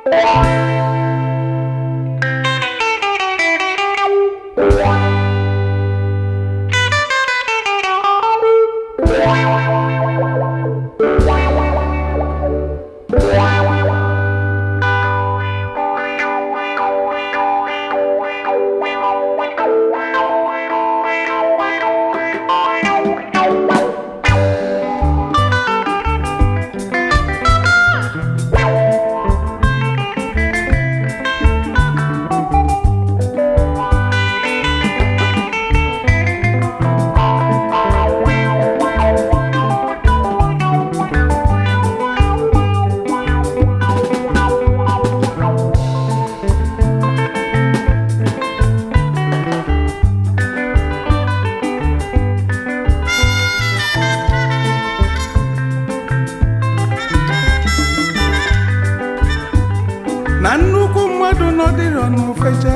na nnukwu mmadụ nọdịrọ n'ofecha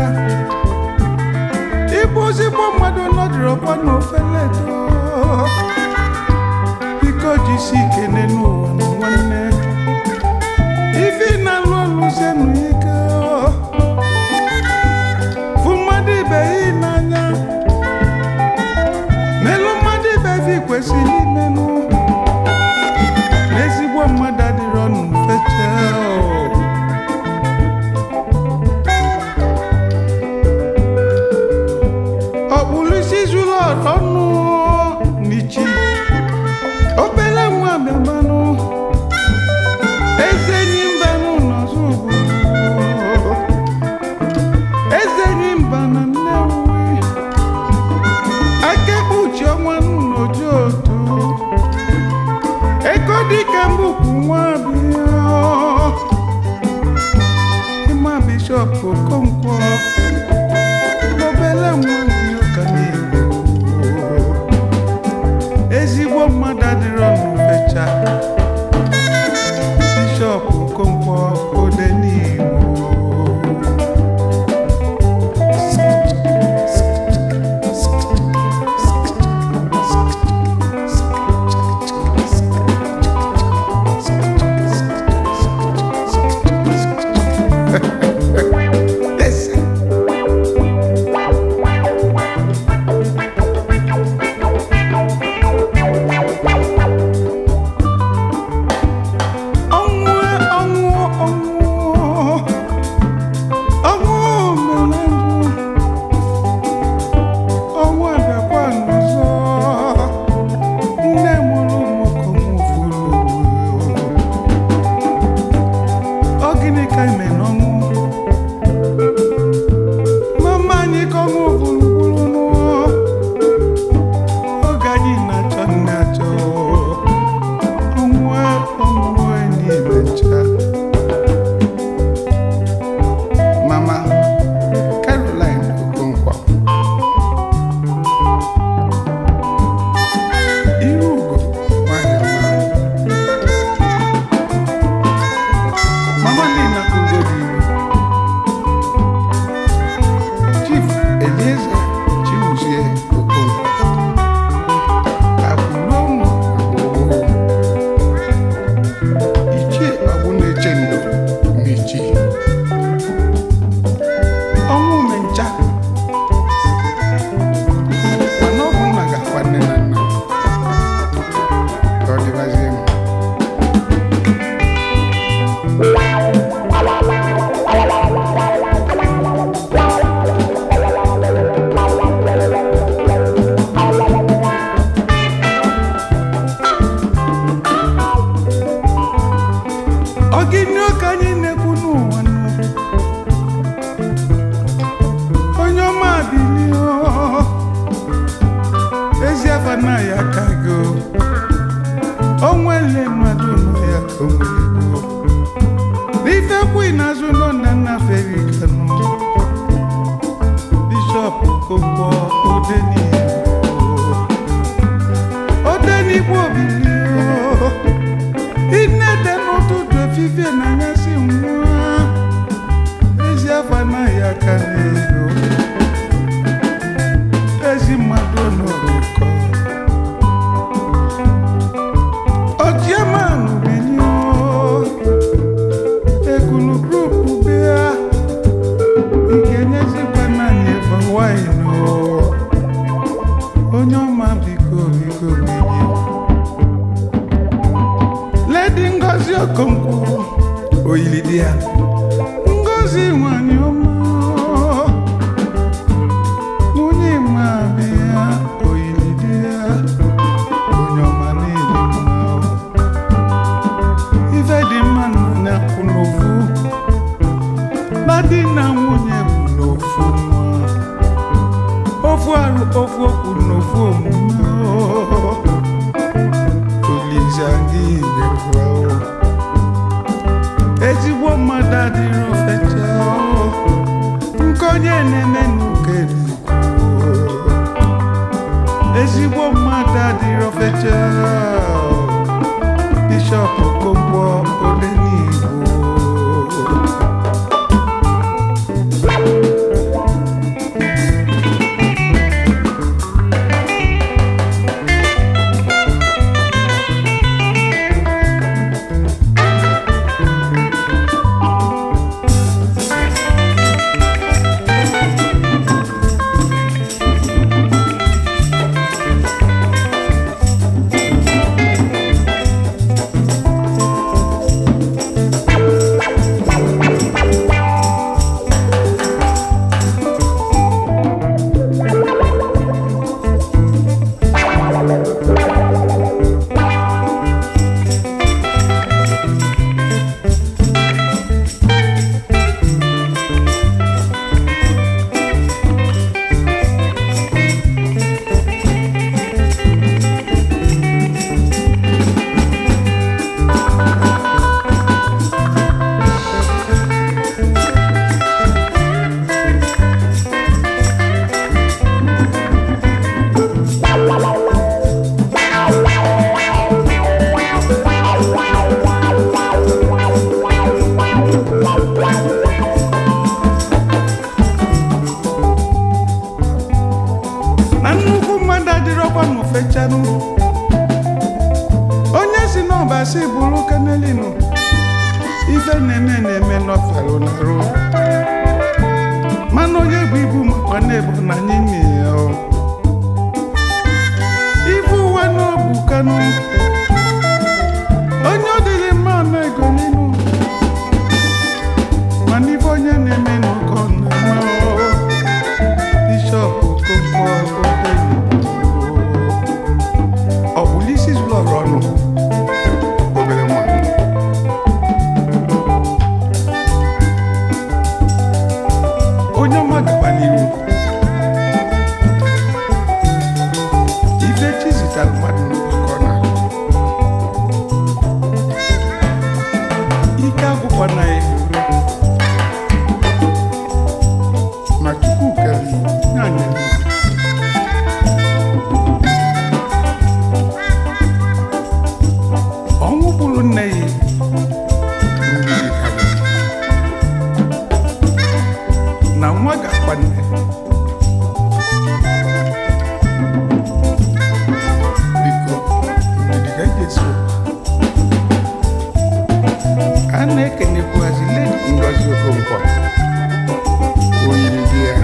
ịbụ ozigbo mmadụ nọdịrọkwa n'ofeledo biko jisi ikene n'ụwa na nwanne ife ị na-alụ ọlụ zenu ike fụ mmadụ ibe ya n'anya melụ mmadụ ibe vi kwesịrị imenụ n'ezigbo mmadụ adịrọ n'ofecha ọkpụlụisi zuru ọnụ n'ichi obele nwa bịamanụ eze enyi mbanụ n'ọzọ obodo eze enyi mba na nnewi akekpe uche ọnwa n'oji otu ego dịka mbukwu nwa bịa ịma bishọp okonkwo obele nwa ndị ụka n'igbo ezigbo mmadụ adịrọ n'ufecha bishọp okonkwo ode n'igbo Yes. ọnwụ ọnwụ ọnwụ ọnwụ mere ndụ ọnwụ abịakwa n'ọzọ nne mụrụ ụmụkom furu ọ gịnị ka ime n'ọnwụ mama anyị ka ọnwụ gburugburu n'ụọ oge anyị na-achọ nne achọ ọnwụ ọnwụ enyi mecha mama caroline okonkwo iru ugo nwanyị ọma mama nina ugodi chief elieze chibuzie okonkwo akwụrụ ụmụ agbụgbọ ichie ọbụ na-eche ndo mechi ọnwụ mencha mana ọ bụ nna ga-akwa nne na nna ka ọ dịbazie m ọ gịnị ka anyị na-ekwu n'ụwa nụ onye ọma bilie ezi afa na ya ka go onwele mmadụ nọ ya ka o nwere ego n'ife kwu n'azụ nọ na nna feri kanụ bishọp kokwo odenigbo odenigbo bilie inede n'ụtụtụ efifie n'anyasị nwa ezi afọ anaghị aka n'ego ezi mmadụ n'ụkọ ojiamanụ binye ekunu grupu Ngozi Okonkwo oyili di ya Ngozi nwanyị ọma nwunye ma be ya oyili di ya onye ọma na-edi mma ife dị mma na kwụ n'ofu na di na nwunye bụ n'ofu nwa ofu arụ ofu okwu n'ofu omume Olise gị nyekwa ezigbo mmadụ adịrị ofecha nke onye na-eme n'uke ezigbo mmadụ adịrị ofecha bishọp Okonkwo Odenigbo na nnukwu mmadụ adịrọkwa n'ofechanụ onye si n'ọba si bụrụ kanelinu ife na-eme na-eme n'ọfalụ narụ mana onye bụ ibu makwa na-ebu na anyị nne ya o. ibu ụwa n'obu kanụ onye ọ dịrị mma ama ego n'inu mana ife onye na-eme n'ụkọ na-eme o. Bishọp Okonkwo Odenigbo ọ bụ isi zụrụ ọrụ ọnụ obere nwa onye ọma gaba n'iru ife chi zitara mmadụ n'ụkọ na ike akwụkwọ na ya ma chukwu kere ya nyere ọnwụ gburu nne ya mmiri karịrị. na nwa ga-akpa nne biko ndidi ka eji esi ụkwa. a na-ekenekwazi ledi Ngozi Okonkwo oyiri di ya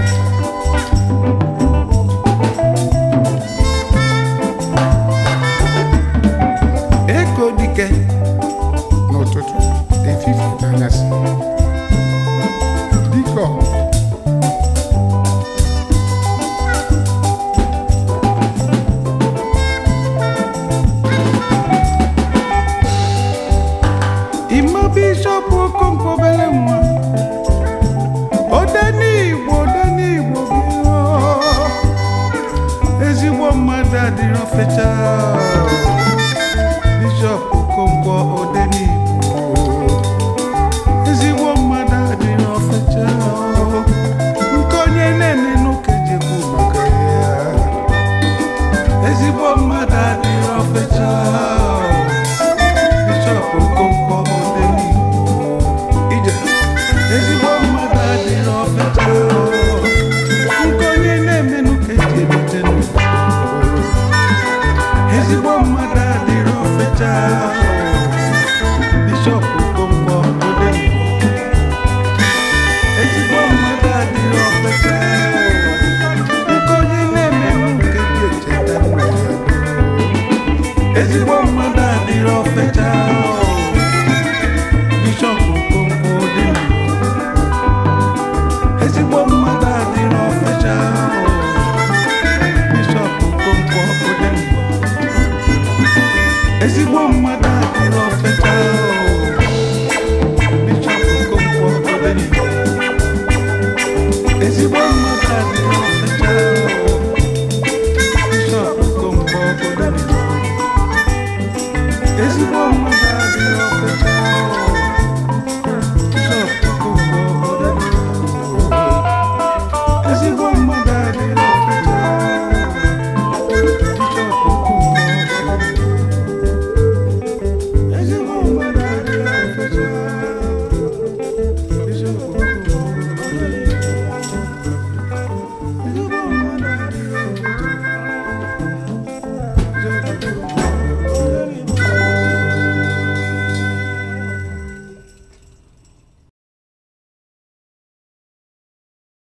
ego dike n'ụtụtụ efife n'anyasị biko ịma bishọp Okonkwo obere nwa Odenigbo Odenigbo bịa ezigbo mmadụ adịrọ fecha